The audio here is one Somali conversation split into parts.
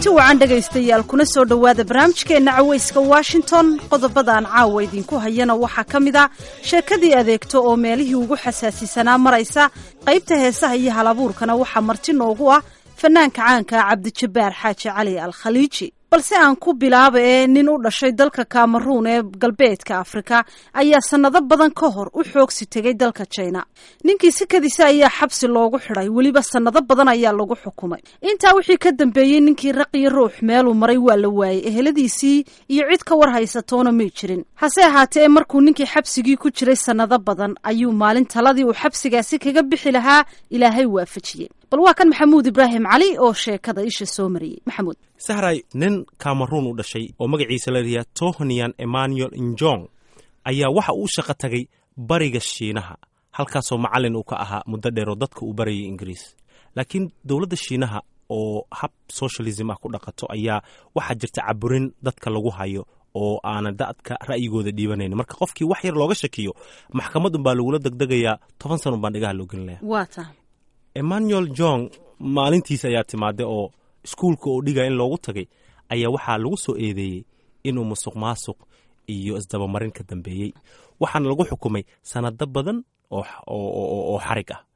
kulanti wacan dhegaystayaal kuna soo dhowaada barnaamijkeenna cawayska washington qodobadaan caawa idinku hayana waxaa ka mid a sheekadii adeegto oo meelihii ugu xasaasisanaa maraysa qaybta heesaha iyo halabuurkana waxaa marti noogu ah fanaanka caanka cabdijabbaar xaaji cali al khaliiji balse aan ku bilaaba ee nin u dhashay dalka kameruun ee galbeedka afrika ayaa sannado badan ka hor u xoogsi tegay dalka jina ninkii sikadiisa ayaa xabsi loogu xidhay weliba sannado badan ayaa lagu xukumay intaa wixii ka dambeeyey ninkii raqiyo ruux meeluu maray waa la waayey eheladiisii iyo cid ka war haysatoona may jirin hase ahaatee markuu ninkii xabsigii ku jiray sannado badan ayuu maalin taladii uu xabsigaasi kaga bixi lahaa ilaahay waafajiyey bal waa kan maxamuud ibraahim cali oo sheekada isha soo mariyey maxamuud sahray nin kameruun u dhashay oo magaciisa la yidhaha tohnian emmanuel injong ayaa waxa uu shaqo tagay bariga shiinaha halkaasoo macallin uu ka ahaa muddo dheer oo dadka uu barayay ingiriis laakiin dowladda shiinaha oo hab socialism ah ku dhaqato ayaa waxaa jirta caburin dadka lagu hayo oo aanan dadka ra'yigooda dhiibanayn marka qofkii wax yar looga shakiyo maxkamad unbaa lagula degdegayaa toban san unbaan dhigaha loo gelinaya waa tahay emmanuel jong maalintiis ayaa timaada oo iskuulka oo dhigaya in loogu tagay ayaa waxaa lagu soo eedeeyey inuu musuq maasuq iyo isdabamarin ka dambeeyey waxaana lagu xukumay sanado badan oo xarig ah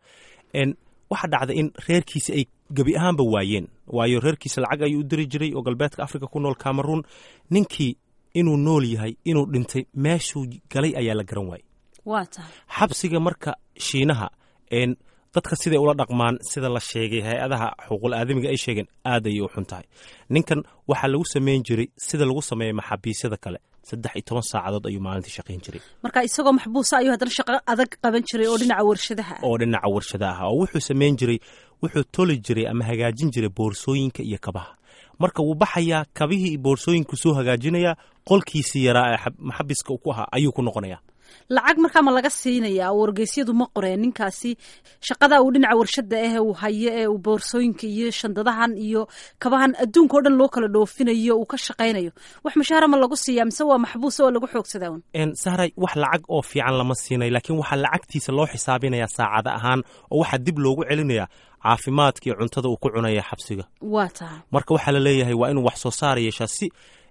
waxaa dhacda in reerkiisi ay gebi ahaanba waayeen waayo reerkiisa lacag ayuu u diri jiray oo galbeedka afrika ku nool cameruun ninkii inuu nool yahay inuu dhintay meeshuu galay ayaa la garan waayey waa tahay xabsiga marka shiinaha dadka siday ula dhaqmaan sida la sheegay hay-adaha xuquuqul aadamiga ay sheegeen aad ayay u xun tahay ninkan waxaa lagu samayn jiray sida lagu sameeya maxaabiisyada kale saddex iyo toban saacadood ayuu maalintii shaqayn jiray marka isagoo maxbuusa ayuu haddana shaqo adag qaban jiray oo dhinaca warshadaha ah oo dhinaca warshada ah oo wuxuu samayn jiray wuxuu toli jiray ama hagaajin jiray boorsooyinka iyo kabaha marka wuu baxayaa kabihii iyo boorsooyinku soo hagaajinayaa qolkiisii yaraa ee maxabiska ku ahaa ayuu ku noqonayaa lacag markaa ma laga siinayaa oo wargeysyadu ma qoreen ninkaasi shaqada uu dhinaca warshada ah uu hayo ee uu boorsooyinka iyo shandadahan iyo kabahan adduunka o dhan loo kala dhoofinayo uu ka shaqaynayo wax mushaahara ma lagu siiyaa mise waa maxbuus oo lagu xoogsadaa un sahray wax lacag oo fiican lama siinay laakiin waxaa lacagtiisa loo xisaabinayaa saacada ahaan oo waxaa dib loogu celinayaa caafimaadka iyo cuntada uu ku cunaya xabsiga waa tahay marka waxaa la leeyahay waa inuu wax soo saar yeeshaa si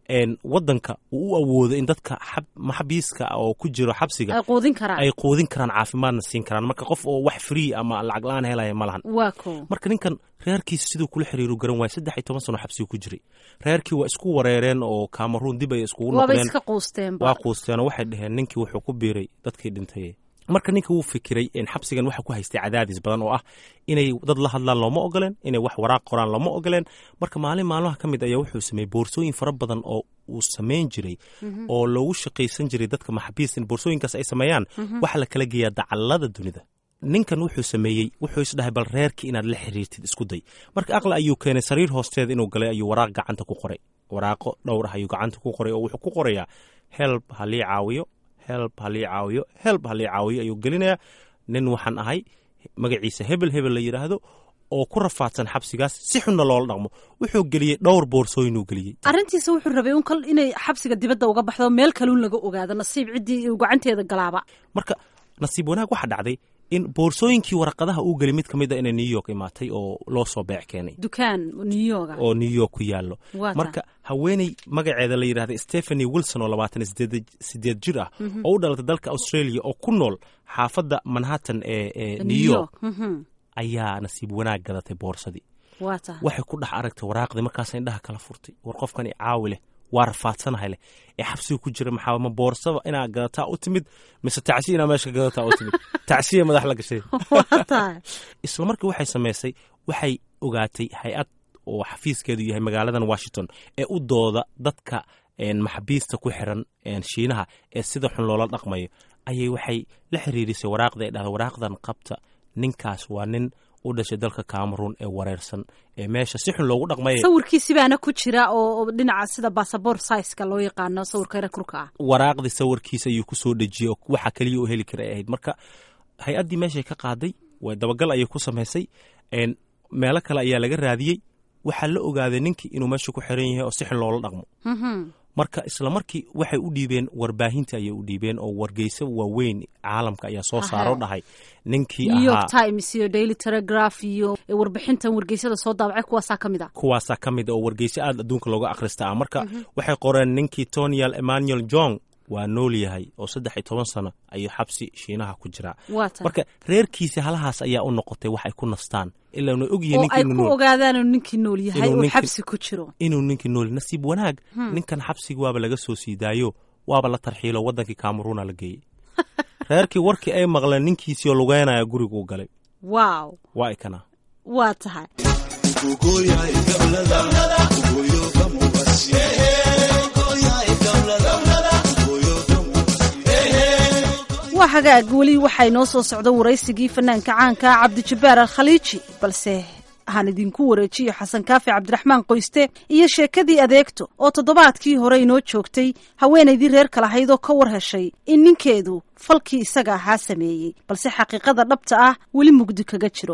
wadanka uu u awoodo in dadka maxabiiska oo ku jiro xabsiga ay quudin karaan ay quudin karaan caafimaadna siin karaan marka qof oo wax free ama lacag la-aan helaya ma lahan waa ko marka ninkan reerkiisa siduu kula xiriiru garan waaya saddex iyo toban sano xabsiga ku jiray reerkii waa isku wareereen oo cameruun dib ay iskugu waabay noqdeen iska quusteenba waa quusteenoo waxay dhaheen ninkii wuxuu ku biiray dadkii dhintay marka ninka wuu fikiray xabsigan waxa ku haystay cadaadis badan oo ah inay dad la hadlaan looma ogoleen inay wax waraaq qoraan looma ogoleen marka maalin maalmaha ka mid ayaa wuxuu sameeyey boorsooyin fara badan oo uu samayn jiray oo loogu shaqaysan jiray dadka maxabiis in boorsooyinkaas ay sameeyaan waxa la kala geeyaa dacallada dunida ninkan wuxuu sameeyey wuxuu isdhahay bal reerkii inaad la xiriirtid isku day marka aqli ayuu keenay sariir hoosteeda inuu galay ayuu waraaq gacanta ku qoray waraaqo dhowr ah ayuu gacanta ku qoray oo wuxuu ku qorayaa helb halii caawiyo helb halii caawiyo helb halii caawiyo ayuu gelinayaa nin waxaan ahay magaciisa hebel hebel la yidhaahdo oo ku rafaadsan xabsigaas si xunna loola dhaqmo wuxuu geliyey dhowr boorsooyinuu geliyey arrintiisa wuxuu rabay un kal inay xabsiga dibadda uga baxdo meel kaluun laga ogaado nasiib ciddii uu gacanteeda galaaba marka nasiib wanaag waxaa dhacday in boorsooyinkii waraqadaha uu geli mid ka mid a inay new york imaatay oo loo soo beec keenay dukaan new york oo new york ku yaallo Waa marka haweeney magaceeda la yidhahda stephany wilson oo labaatan sideed jir ah oo u dhalatay dalka australia oo ku nool xaafadda manhattan ee ee new york mhm. ayaa nasiib wanaag gadatay boorsadii waa tahay waxay ku dhex aragtay waraaqdii markaas indhaha kala furtay war qofkan i caawi leh waa rafaadsanahay leh ee xabsiga ku jira maxaa ma boorsaba inaa gadataa u timid mise tacsiya inaa meesha gadataa u timid tacsiya madax la gashay waa tahay isla markii waxay samaysay waxay ogaatay hay-ad oo xafiiskeedu yahay magaaladan washington ee u dooda dadka een, maxabiista ku xiran een, shiinaha ee sida xun loola dhaqmayo ayay waxay la xiriirisay waraaqda ee dhahda waraaqdan qabta ninkaas waa nin u dhashay dalka cameroon ee wareersan ee meesha si xun loogu dhaqmaya sawirkiisi baana ku jira oo oo dhinaca sida basaboor saiska loo yaqaano sawirka rekurka ah waraaqdii sawirkiisa ayuu ku soo dhejiyey oo waxa keliya u heli kara ay ahayd marka hay-addii meeshay ka qaaday way dabagal ayay ku samaysay een, meelo kale ayaa laga raadiyey waxaa la ogaaday ninkii inuu meesha ku xiran yahay oo si xun loola dhaqmo Mhm. marka isla markii waxay u dhiibeen warbaahinta ayay u dhiibeen oo wargeyso waaweyn caalamka ayaa soo saaro dhahay ninkii new york ahaa times iyo daily telegraph iyo warbixintan wargeysada soo daabacay kuwaasaa ka mid ah kuwaasaa ka mid a oo wargeyso aad adduunka looga akhrista ah marka waxay qoreen ninkii tonial emmanuel jong waa nool yahay oo saddex iyo toban sano ayuu xabsi shiinaha ku jiraa waa tan marka reerkiisa halahaas ayaa u noqotay wax ay ku nastaan ilaa una ogyihiin oo ay ninkii ku nool ogaadaan inuu ninkii nool yahay Inuu uu ninkii- xabsi ku jiro inuu ninkii nool nasiib wanaag ninkan xabsiga waaba laga soo sii daayo waaba la tarxiilo wadankii kameruuna la geeyey reerkii warkii ay maqleen ninkiisii oo lugeynaya guriga u galay waaw waa ikana waa tahay waa hagaag weli waxaa inoo soo socda waraysigii fanaanka caanka cabdijabbaar al khaliiji balse aan idinku wareejiyo xasan kaafi cabdiraxmaan qoyste iyo sheekadii adeegto oo toddobaadkii hore inoo joogtay haweenaydii reerka lahayd oo ka war heshay in ninkeedu falkii isaga ahaa sameeyey balse xaqiiqada dhabta ah weli mugdi kaga jiro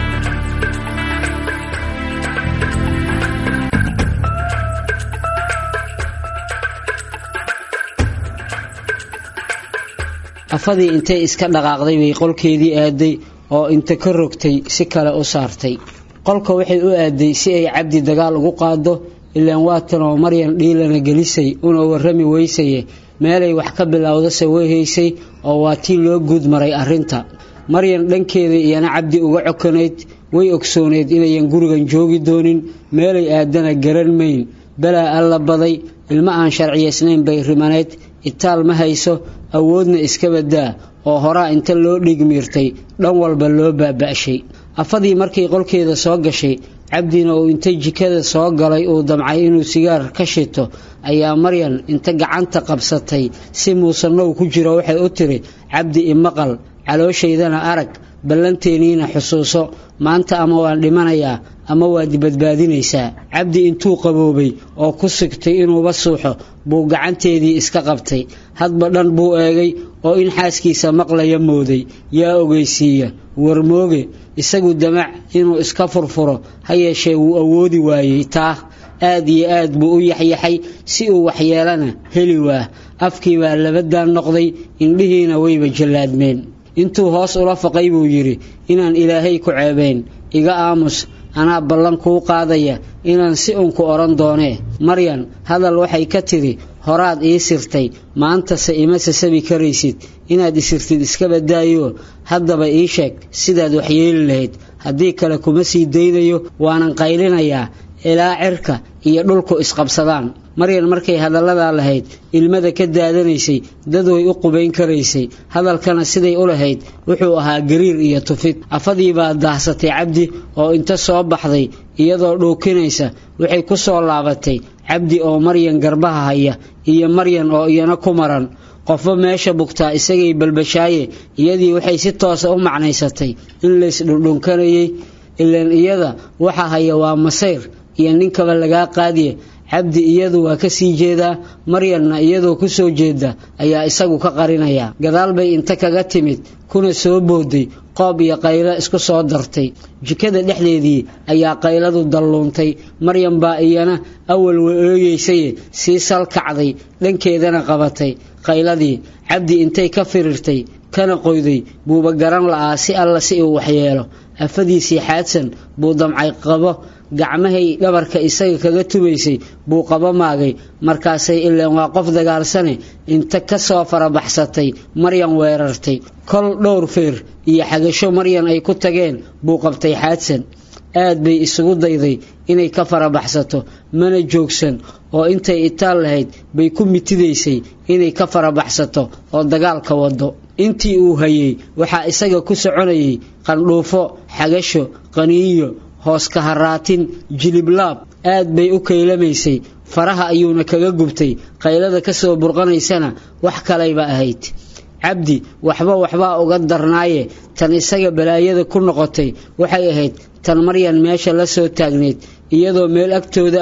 afadii intay iska dhaqaaqday bay qolkeedii aaday oo inta ka rogtay si kale u saartay qolka waxay u aaday si ay cabdi dagaal ugu qaado ilaan waatanoo maryan dhiilana gelisay una warrami weysaye meelay wax ka bilowdase way haysay oo waa tii loo guud maray arrinta maryan dhankeeda iyana cabdi uga cokanayd way ogsooneyd inayan gurigan joogi doonin meelay aadana garan mayn balaa alla baday ilmo aan sharciyaysnayn bay rimaneyd itaal ma hayso awoodna iska badaa oo horaa inta loo dhigmiirtay dhan walba loo baaba'shay afadii markay qolkeeda soo gashay cabdina uu inta jikada soo galay uu damcay inuu sigaar ka shito ayaa maryan inta gacanta qabsatay si muusannow ku jiro waxay u tiri cabdi imaqal calooshaydana arag ballanteeniina xusuuso maanta ama waan dhimanayaa ama waad badbaadinaysaa cabdi intuu qaboobay oo ku sigtay inuuba suuxo buu gacanteedii iska qabtay hadba dhan buu eegay oo in xaaskiisa maqlaya mooday yaa ogeysiiya warmooge isagu damac inuu iska furfuro ha yeeshee wuu awoodi waayey taa aad iyo aad buu u yaxyaxay si uu waxyeelana heli waa afkii baa labadaan noqday indhihiina wayba jallaadmeen intuu hoos ula faqay buu yidhi inaan ilaahay ku ceebayn iga aamus anaa ballan kuu qaadaya inaan si unku odhan doonee maryan hadal waxay ka tidhi horaad ii sirtay maantase ima sasabi karaysid inaad isirtid iska badaayo haddaba ii sheeg sidaad waxyeeli lahayd haddii kale kuma sii daynayo waanan qaylinayaa ilaa cirka iyo dhulku isqabsadaan maryan markay hadalladaa lahayd ilmada ka daadanaysay dad way u qubayn karaysay hadalkana siday u lahayd wuxuu ahaa gariir iyo tufid afadii baa daahsatay cabdi oo inta soo baxday iyadoo dhuukinaysa waxay ku soo laabatay cabdi oo maryan garbaha haya iyo maryan oo iyana ku maran qofba meesha bugtaa isagay balbashaaye iyadii waxay si toosa u macnaysatay in laysdhundhunkanayay ilaan iyada waxa haya waa masayr iyo ninkaba lagaa qaadiye cabdi iyadu waa ka sii jeedaa maryanna iyadoo ku soo jeeda ayaa isagu ka qarinaya gadaal bay inta kaga timid kuna soo booday qoob iyo qaylo isku soo dartay jikada dhexdeedii ayaa qayladu dalluuntay maryan baa iyana awal wa ooyeysaye sii salkacday dhankeedana qabatay qayladii cabdi intay ka firirtay kana qoyday buuba garan la'aa si alla si uu waxyeelo afadiisii xaadsan buu damcay qabo gacmahay dhabarka isaga kaga tumaysay buu qabo maagay markaasay ileen waa qof dagaalsane inta ka soo farabaxsatay maryan weerartay kol dhowr feer iyo xagasho maryan ay ku tageen buu qabtay xaadsan aad bay isugu dayday inay ka farabaxsato mana joogsan oo intay itaal lahayd bay ku mitidaysay inay ka farabaxsato oo dagaalka wado intii uu hayey waxaa isaga ku soconayay qandhuufo xagasho qaniinyo hoos ka haraatin jiliblaab aad bay u kaylamaysay faraha ayuuna kaga gubtay qaylada ka soo burqanaysana wax kalayba ahayd cabdi waxba waxbaa uga darnaaye tan isaga balaayada ku noqotay waxay ahayd tan maryan meesha la soo taagneyd iyadoo meel agtooda ah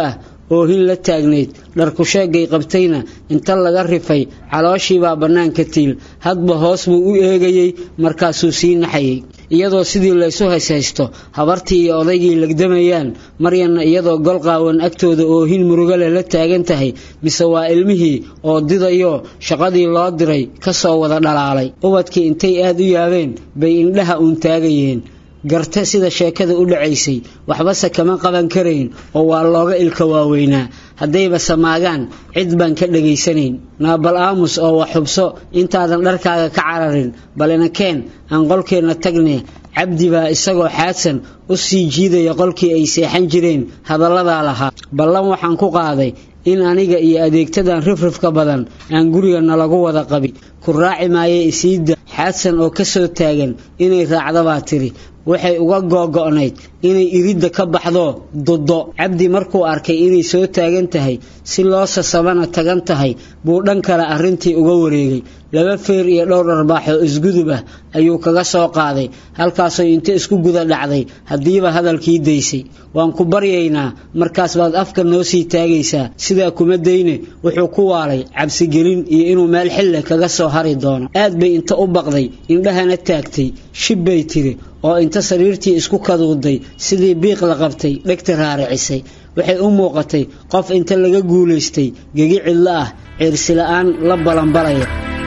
oohin la taagnayd dharkusheegay qabtayna inta laga rifay calooshiibaa bannaanka tiil hadba hoos buu u eegayey markaasuu sii naxayay iyadoo sidii laysu hayshaysto habartii iyo odaygii legdamayaan maryanna iyadoo golqaawan agtooda oohin murugale la taagan tahay mise waa ilmihii oo didayo shaqadii loo diray ka soo wada dhalaalay ubadkii intay aad u yaabeen bay indhaha uun taagayeen garta sida sheekada u dhacaysay waxbase kama qaban karayn oo waa looga ilka waaweynaa haddayba samaagaan cid baan ka dhegaysanayn naabal aamus oo wax xubso intaadan dharkaaga ka cararin balina keen aan qolkeenna tagne cabdi baa isagoo xaadsan u sii jiidaya qolkii ay seexan jireen hadalladaa lahaa ballan waxaan ku qaaday in aniga iyo adeegtadan rifrifka badan aan guriga nalagu wada qabi ku raaci maaye isiidda xaadsan oo ka soo taagan inay raacdabaa tiri waxay uga googo'nayd inay iridda ka baxdo duddo cabdi markuu arkay inay soo taagan tahay si loo sasabana tagan tahay buu dhan kale arrintii uga wareegay laba feer iyo dhowr dharbaaxoo isgudub ah ayuu kaga soo qaaday halkaasoo inta isku guda dhacday haddiiba hadalkii daysay waan ku baryaynaa markaas baad afka noo sii taagaysaa sidaa kuma dayne wuxuu ku waalay cabsigelin iyo inuu meel xille kaga soo hari doono aad bay inta u baqday indhahana taagtay shib bay tiri oo inta sariirtii isku kaduuday sidii biiq la qabtay dhegta raaricisay waxay u muuqatay qof inta laga guulaystay gegi cidlo ah ciirsila'aan la balanbalaya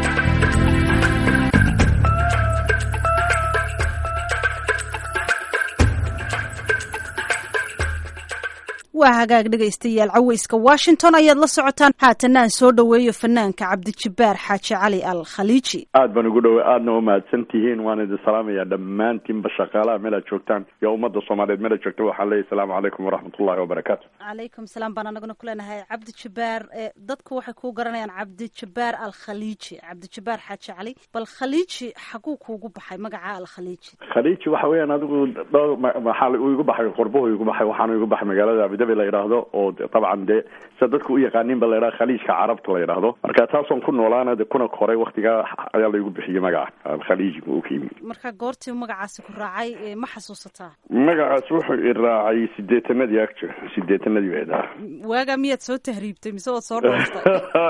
waa hagaag dhegaystayaal caweyska washington ayaad la socotaan haatana aan soo dhoweeyo fanaanka cabdijabbaar xaaji cali al khaliiji aad baan ugu dhowey aadna umahadsan tihiin waan idin salaamayaa dhammaantiinba shaqaalaha meel aad joogtaan iyo ummadda soomaaliyeed meel aad joogta waxaan leeyahy asalaamu calaykum waraxmatullahi wabarakaatu calaykum salaam baan anaguna ku leenahay cabdijabbaar dadku waxay kuu garanayaan cabdijabbaar al khaliiji cabdijabbaar xaaji cali bal khaliiji xaguu kuugu baxay magaca al khaliiji khaliiji waxa weeyaan adigu dhowr maxaa uu igu baxay qurbuhu igu baxay waxaanu igu baxay magaalada abidabi la yidhaahdo oo dabcan dee sida dadku u yaqaanin ba la yidhaha khaliijka carabta la yidhaahdo marka taasoon ku noolaana de kuna koray waktigaa ayaa laigu bixiyey magaca alkhaliiji uu ka yimi marka goortii magacaasi ku raacay ma xasuusataa magacaas wuxuu i raacay sideetanadii agjo sideetanadii bay dhaha waagaa miyaad soo tahriibtay mise waad soo dhooftay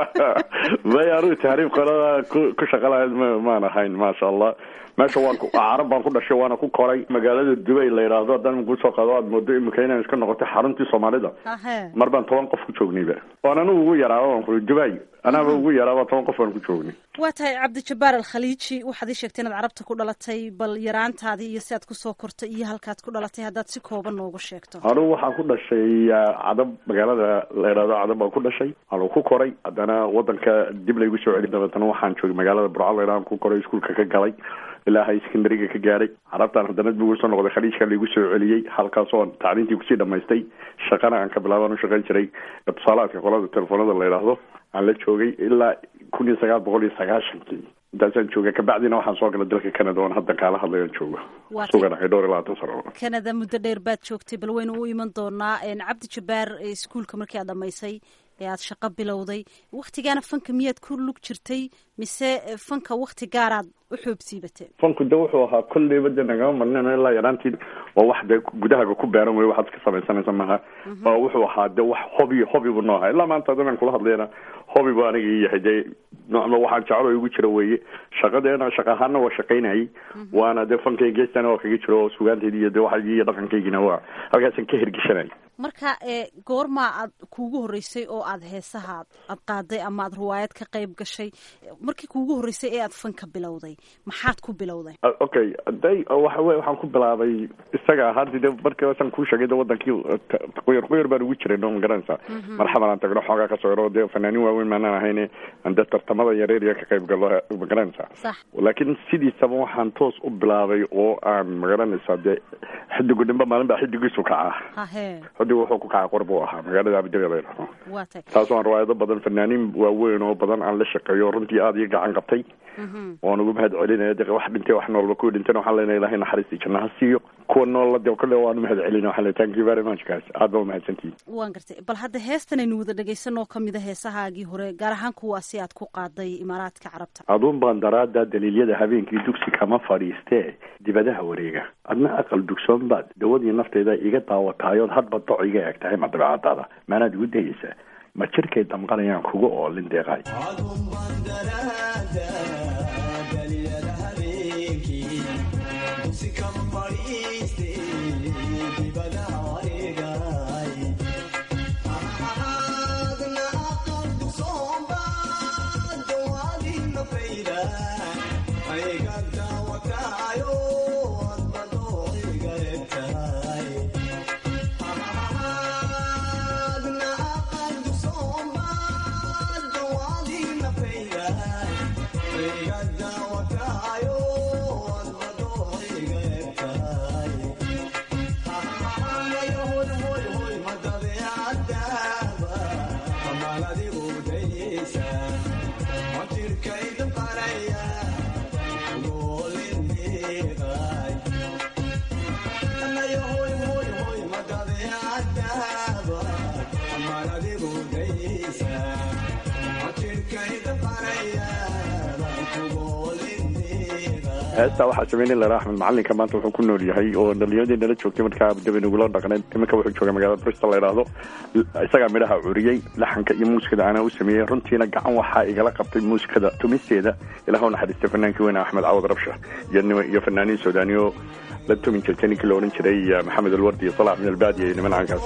may anugu tahriib qolada ku ku shaqa lahayd ma maan ahayn maasha allah meesha waan carab baan ku dhashay waana ku koray magaalada dubay la yidhaahdo haddaan kusoo qado aad moodo imika inaan iska noqotay xaruntii soomaalida mar baan toban qof ku joognayba waan anigu ugu yaraaba waan ku dubay anaaba ugu yaraaba toban qof baan ku joognay waa tahay cabdijabbaar al khaliiji waxaad ii sheegtay inaad carabta ku dhalatay bal yaraantaadii iyo si aad kusoo kortay iyo halkaad ku dhalatay haddaad si kooban noogu sheegto anugu waxaan ku dhashay cadab magaalada la yidhahdo cadab baan ku dhashay anuu ku koray haddana wadanka dib laygu soo celi dabeetana waxaan joogay magaalada burco la yidhahdo ku koray iskuulka ka galay ilaa high secondariga ka gaadhay carabtaan haddana dib ugu soo noqday khaliijka laigu soo celiyey halkaasoo tacliintii kusii dhamaystay shaqana aan ka bilaabaan u shaqayn jiray tusaalaadka qolada telefoonada la yidhaahdo aan la joogay ilaa kun iyo sagaal boqol iyo sagaashankii intaasaan jooga kabacdina waxaan soo galay dalka canada oon hadda kaala hadlayan jooga suganahay dhowr iyo labaatan sano canada muddo dheer baad joogtay bal waynu u iman doonaa cabdijabbaar iskuolka markii aad dhamaysay ee aad shaqo bilowday waktigaana fanka miyaad ku lug jirtay mise fanka wakti gaaraad u xoobsiibatee fanku de wuxuu ahaa kolleyba de nagama marnin ilaa yaraantii oo wax dee gudahaga ku beeran wey waxaad ka samaysanaysa maaha oo wuxuu ahaa de wax hobi hobi bu noo ahaa ilaa maanta hadan aan kula hadlayna hobi bu aniga ii yahay dee nocma waxaan jeclo igu jira weeye shaqadeena shaqa ahaana waa shaqaynayay waana dee fankay geestana waa kaga jiro oo sugaantaydi iyo de waxaygii iyo dhaqankaygina waa halkaasaan ka hirgeshanay marka goormaa aad kuugu horreysay oo aad heesaha aad qaaday ama aad riwaayad ka qayb gashay markii kuugu horreysay ee aad fanka bilowday maxaad ku bilowday okay day waxa wey waxaan ku bilaabay isaga ahaanti de markaasaan kuu sheegay de wadankii quyar quyar baan ugu jiray no ma garanaysa marxaban aan tagno xoogaa kasoo yaro dee fanaanin waaweyn maanaan ahayne aan dee tartamada yareeriya ka qayb galo ma garanaysa laakiin sidiisaba waxaan toos u bilaabay oo aan ma garanaysa dee xidigu dhimba maalin baa xidigiisu kacaa xidigu wuxuu ku kacay qor buu ahaa magaalada abidabi la yidhahdo taasoo aan riwaayado badan fanaanin waaweyn oo badan aan la shaqeeyo runtii aada iyo gacan qabtay waan ugu mahad celinaya de wax dhintay wax noolba kuwii dhintayna waxaan leenahay ilahay naxariistii janna ha siiyo kuwa noolla de kolle waan umahad celina waxaan leeyahay thank you very much guys aad baa umahadsantihin waan gartay bal hadda heestan aynu wada dhegaysanoo kamid a heesahaagii hore gaar ahaan kuwaasi aad ku qaaday imaaraadka carabta aduun baan daraada daliilyada habeenkii dugsi kama fadhiistee dibadaha wareega adna aqal dugsoon baad dawadii nafteyda iga daawataayood hadba doc iga eg tahay ma dabeecadaada maanaad igu dayeysaa ma jirkay damqanayaan kuga oolin deeqaay heestaa waxaa sameynay lara axmed macalinka maanta wuxuu ku nool yahay oo dhalinyaradii nala joogtay markaa abudabi nagula dhaqneed iminka wuxuu jooga magaalada bristol la yidhaahdo isagaa midhaha curiyey laxanka iyo muusikada anaa u sameeyey runtiina gacan waxaa igala qabtay muusikada tumisteeda ilaah u naxariistay fanaankii weyne axmed cawad rabsha iyo iyo fanaaniin suudaaniyo la tumin jirtay ninkii la odhan jiray maxamed alwardi iyo salax min albaadiya iyo niman caankaas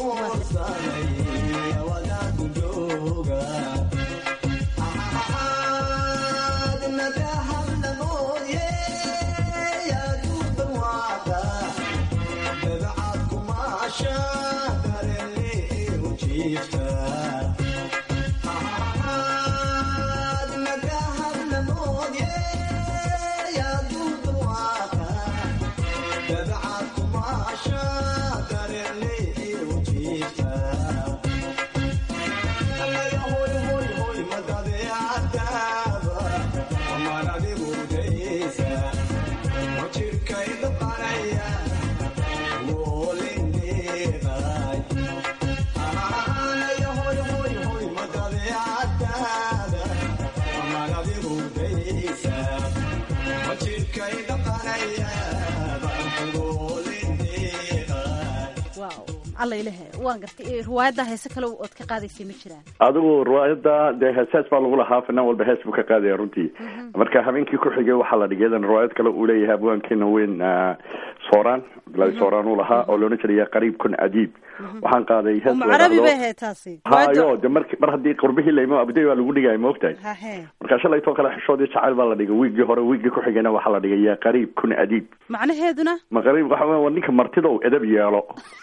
waan gartay riwaayadda heese kale ood ka qaadaysay ma jiraan adigu riwaayadda dee heesaas baa lagu lahaa fanaan walba hees buu ka qaadaya runtii marka habeenkii ku xigay waxaa la dhigay iyadan riwaayad kale uu leeyahay abwaankeena weyn sooraan abdullaahi sooraan uu lahaa oo loodhan jiray qariib kun adiib waxaan qaaday hees carabi bay ahayd taasi hayo de mar mar haddii qurbihii laymo abuday waa lagu dhigaya ma ogtahay marka shalaytoo kale xishoodii jacayl baa la dhigay wiiggii hore wiiggii ku xigayna waxaa la dhigay ya qariib kun adiib macnaheeduna ma qariib waxa weya waa ninka martidow edab yeelo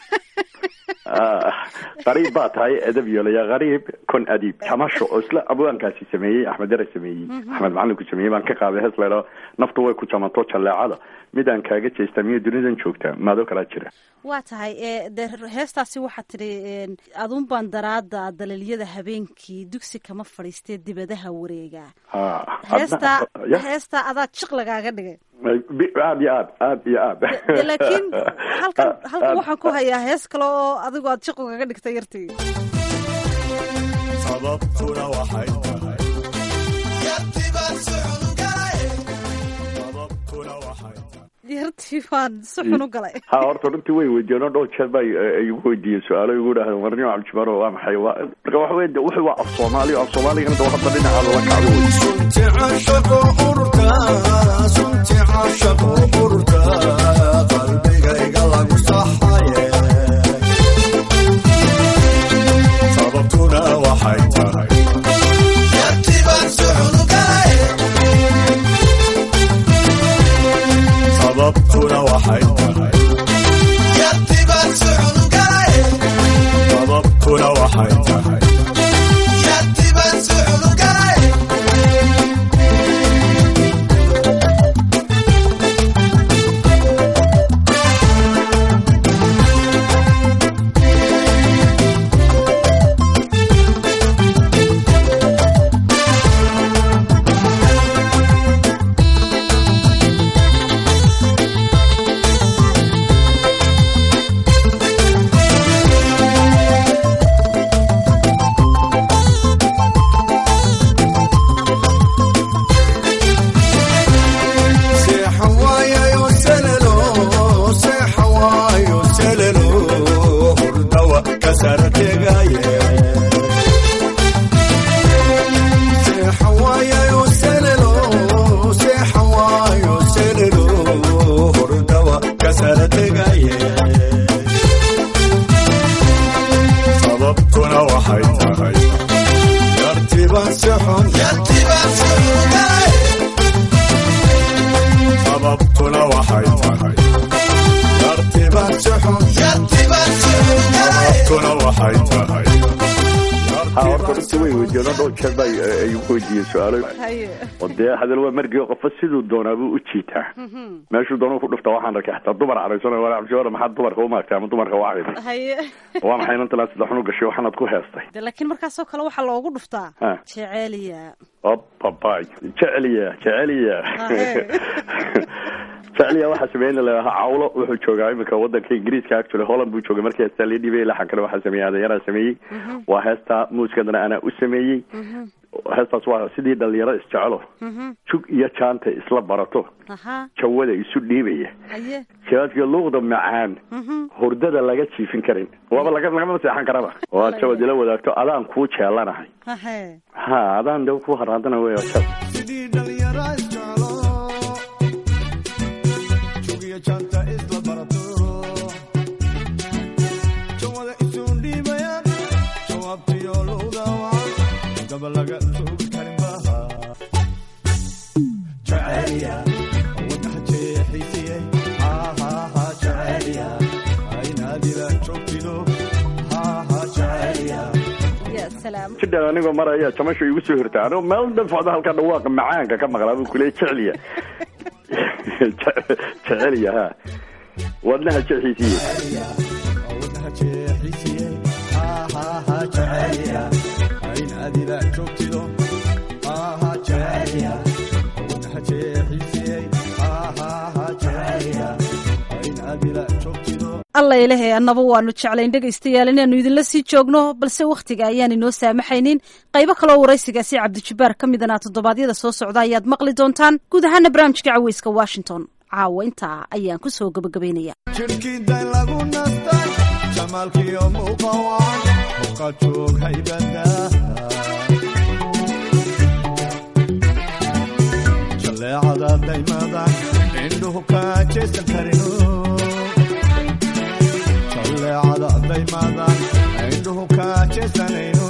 qariib baa tahay edab yeelaya qariib kun adiib tamasho oo isla abwaankaasi sameeyey axmed dare sameeyey axmed macalinku sameeyey baan ka qaaday hees laydhao naftu way ku jamanto jalleecada midaan kaaga jeestaa miyo dunidan joogtaa maadoo kalaa jira waa tahay dee heestaasi waxaa tidhi adun baan daraada daliilyada habeenkii dugsi kama fadhiistee dibadaha wareega heestaa heestaa adaa jiq lagaaga dhigay aad iyo aad aad iyo aad laakiin halkan halkan waxaan ku hayaa hees kale oo adigu aad jiq ugaga dhigtay yartii sababtuna waxay tahay yartii baan si xun u galay ha horta runtii way weydiiyeen oo dhowr jeer ba igu weydiiyeen su-aalo igu dhahdeen warnimo cabdijumaro waa maxay waa marka waxa weye wuxuu waa af soomaali af soomaaligana de hadda dhinacaada la kacdo wey sunti caashaqo ururka sunti caashaqo ururka qalbigayga lagu saxaye sababtuna waxay tahay yartibaan suxunu galay sababtuna waxay tahay yartibaan suxunu galay sababtuna waxay tahay yartibaan suxunu galay sababtuna waxay tahay ha horta runtii way weydiiyeen oo dhowr jeer baa ay ugu weydiiyeen su-aalo haye oo dee hadal waa margii qofo siduu doonaa buu u jiitaa meeshuu doonuu ku dhufta waxaan arkay xataa dumar caraysan waa cabshiwara maxaad dumarka u maagtay ama dumarka waa cayday haye waa maxay inantalaan sida xun u gashay waxaanaad ku heestay de laakiin markaasoo kale waxaa loogu dhuftaa Ha. jeceeliya babay jeceliya jeceliya Ahe. jeceliya waxaa sameeyey in la yidhaaha cawlo wuxuu joogaa iminka wadanka ingiriiska actually holland buu joogay markii heestaa lii dhibay laxankana waxaa sameeyey adeeyaraa sameeyey waa heestaa muusikadana anaa u sameeyey heestaas waa sidii dhalinyaro isjecelo jug iyo jaanta isla barato aha jawada isu dhiibaya haye jawaadka luuqda macaan hurdada laga jiifin karin waaba laga lagama seexan karaba oo aad jawad ila wadaagto adaan kuu jeelanahay hahe ha adaan de ku haraadana wey jab sidii dhalinyaro isjeclo jugiyo janta isla barato jawada isu dhiibayaan jawaabtiyo luuda wacan daba laga joogi karin baha jaceliya wadnaha jeexisiyey hahaha jaceliya aynaadila joogtido haha jaceliya ya salaam jidhan anigoo maraya jamasho igu soo hirtaa anigoo meel dhan socda halka dhawaaqa macaanka ka maqlaa buu kuleeyay jeceliya jeceliya ha wadnaha jexiisiye wadnaha jeexisiyey hahaha jaceliya aynaadila joogtido haha jaceliya wadnaha jeexisiyey hahaha jaceliya aynaadila joogtido alla ilahay annaba waanu jeclayn dhegaystayaal inaanu idinla sii joogno balse wakhtiga ayaan inoo saamaxaynin qaybo kaloo waraysigaasi cabdijabbaar ka midana toddobaadyada soo socda ayaad maqli doontaan guud ahaana barnaamijka caweyska washington caawa intaa ayaan ku soo gabagabaynaya jirkii day lagu nastay jamaalkiyo muuqawaan muqa joog haybada jaleecada daymada indhuhu ka jeesan karino jaleecada daymada indhuhu ka jeesanayno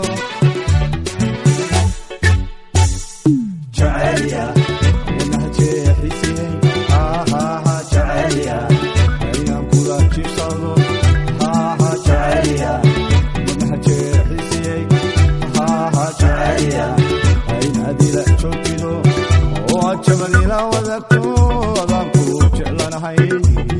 jaceliya wadnaha jeexisiyey hahaha jaceliya ayaan kula jibsado haha jaceliya wadnaha jeexisiyey haha jaceliya aynaadila joogtido oo ajaban ila wadagto adaan ku jeclanahay